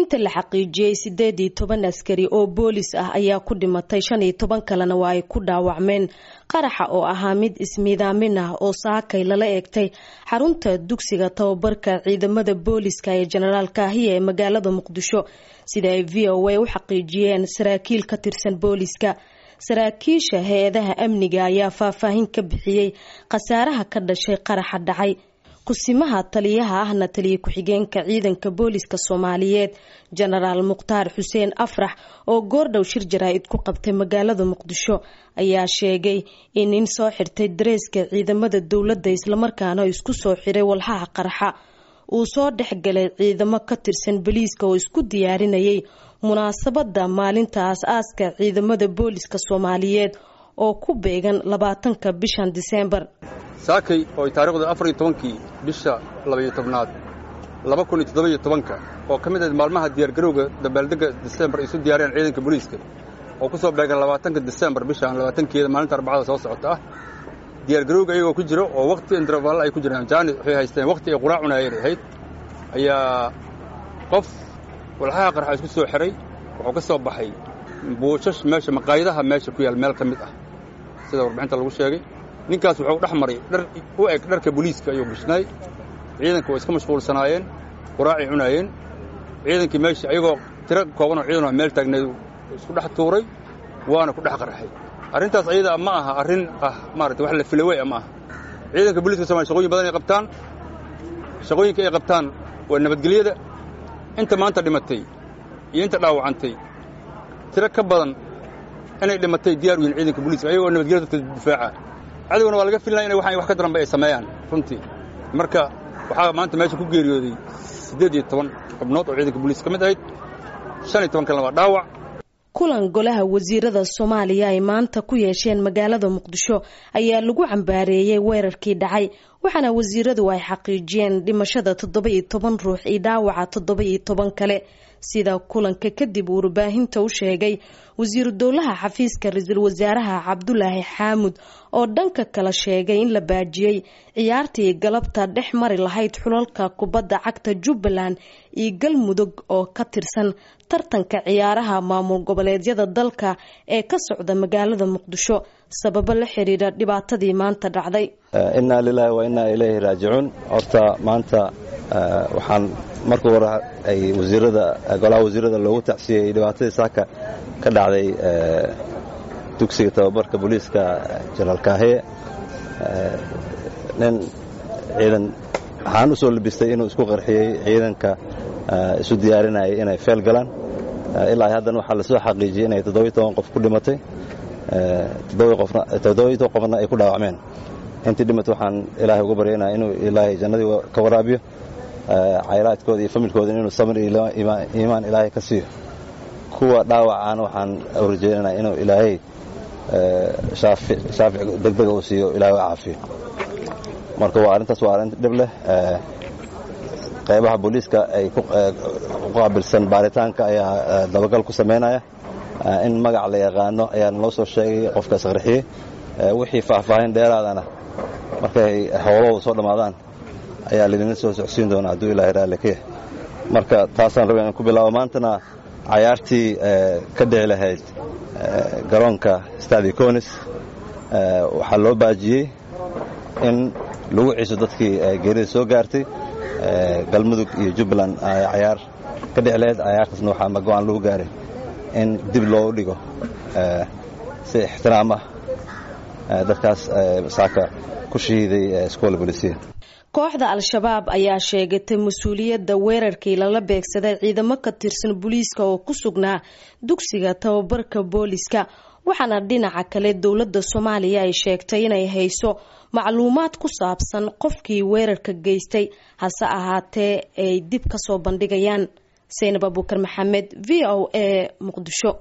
inta la xaqiijiyey sideed iyo toban askari oo boolis ah ayaa ku dhimatay shan iyo toban kalena waa ay ku dhaawacmeen qaraxa oo ahaa mid ismiidaamin ah oo saakay lala eegtay xarunta dugsiga tababarka ciidamada booliska ee jenaraal kaahiya ee magaalada muqdisho sida ay v o a u xaqiijiyeen saraakiil ka tirsan booliska saraakiisha hay-adaha amniga ayaa faahfaahin ka bixiyey khasaaraha ka dhashay qaraxa dhacay kusimaha taliyaha ahna taliya ku-xigeenka ciidanka booliska soomaaliyeed jenaraal mukhtaar xuseen afrax oo goordhow shir jaraa-id ku qabtay magaalada muqdisho ayaa sheegay in nin soo xirtay dareeska ciidamada dowladda islamarkaana isku soo xiray walxaha qarxa uu soo dhexgalay ciidamo ka tirsan boliiska oo isku diyaarinayay munaasabada maalinta aas-aaska ciidamada booliska soomaaliyeed oo ku beegan labaatanka bishan diseembar saakay oo ay taarikhdu afar iyo tobankii bisha labaiyo tobnaad laba kun iyo toddoba-iyo tobanka oo ka mid ahayd maalmaha diyaargarowga dabaaldegga disembar ay isu diyaariyaan ciidanka booliiska oo ku soo beegan labaatanka disembar bishaan labaatankeeda maalinta arbacada soo socota ah diyaargarowga iyagoo ku jiro oo wakhti indravaalla ay ku jiraan jaani waxay haysteen wakhti ay quraac cunaayeen ahayd ayaa qof walxaha qarxa isku soo xiray wuxuu ka soo baxay buushash meesha maqaayadaha meesha ku yaal meel ka mid ah sida warbixinta lagu sheegay ninkaas wuxuu dhex maray dhar u eg dharka booliiska ayuu gishnaay ciidanka waa iska mashquulsanaayeen quraacay cunaayeen ciidankii meesha ayagoo tiro koobanoo ciidanoo meel taagneed isku dhex tuuray waana ku dhex qarxay arrintaas ayada ma aha arrin ah maarata wax la filawey ma aha ciidanka booliiska somalia shaqooyin badan ay qabtaan shaqooyinka ay qabtaan waa nabadgelyada inta maanta dhimatay iyo inta dhaawacantay tiro ka badan inay dhimatay diyaar u yihin ciidanka booliiska ayagoo nabadgelyada dadka difaaca cadowna waa laga filnaya inay waxaan wax ka daranba ay sameeyaan runtii marka waxaa maanta meesha ku geeriyooday siddeed iyo toban xubnood oo ciidanka booliiska ka mid ahayd shan iyo toban kalena waa dhaawac kulan golaha wasiirada soomaaliya ay maanta ku yeesheen magaalada muqdisho ayaa lagu cambaareeyey weerarkii dhacay waxaana wasiiradu ay xaqiijiyeen dhimashada toddoba iyo toban ruux iyo dhaawaca toddoba iyo toban kale sida kulanka kadib uu warbaahinta u sheegay wasiiru dowlaha xafiiska ra-iisul wasaaraha cabdulaahi xaamud oo dhanka kale sheegay in la baajiyey ciyaartii galabta dhex mari lahayd xulalka kubadda cagta jubbaland iyo galmudug oo ka tirsan tartanka ciyaaraha maamul goboleedyada dalka ee ka socda magaalada muqdisho sababo la xiriira dhibaatadii maanta dhacday innaa lilaahi wa innaa ilayhi raajicuun horta maanta waxaan marka hore ay wasiirada golaha wasiirada loogu tacsiyey dhibaatadii saaka ka dhacday dugsiga tababarka booliiska jenaraal kaahiye nin ciidan waxaan u soo labistay inuu isku qarxiyey ciidanka isu diyaarinayay inay feel galaan ilaa haddana waxaa lasoo xaqiijiyey inay toddobiyo toban qof ku dhimatay toddobiyo toban qofna ay ku dhaawacmeen intii dhimatay waxaan ilaahay uga baryaynaya inuu ilaahay jannadii ka waraabiyo caylaadkooda iyo familkooda inuu samir iyo iimaan ilaahay ka siiyo kuwa dhaawacaana waxaan rajeynanaa inuu ilaahay shaafic degdega uu siiyo ilaahay u caafiyo marka waa arrintaas waa arrin dhib leh qaybaha booliiska ay ku qaabilsan baaritaanka ayaa dabagal ku samaynaya in magac la yaqaano ayaa naloo soo sheegay qofkaas qarxiyey wixii faahfaahin dheeraadana markay howlahooda soo dhammaadaan ayaa laydinla soo socsiin doonaa hadduu ilaahay raalli ka yahay marka taasaan rabay inaan ku bilaabo maantana cayaartii ka dhici lahayd garoonka stadi conis waxaa loo baajiyey in lagu ciso dadkii geerida soo gaartay galmudug iyo jubbaland cayaar ka dhici lahayd cayaartaasna waxaa mago-aan lagu gaaray in dib loogu dhigo si ixtiraam ah dadkaas saaka ku shahiiday iskoola bolisiya kooxda al-shabaab ayaa sheegatay mas-uuliyadda weerarkii lala beegsaday ciidamo ka tirsan booliiska oo ku sugnaa dugsiga tababarka booliska waxaana dhinaca kale dowladda soomaaliya ay sheegtay inay hayso macluumaad ku saabsan qofkii weerarka geystay hase ahaatee ay dib ka soo bandhigayaan saynab abuukar maxamed v o a muqdisho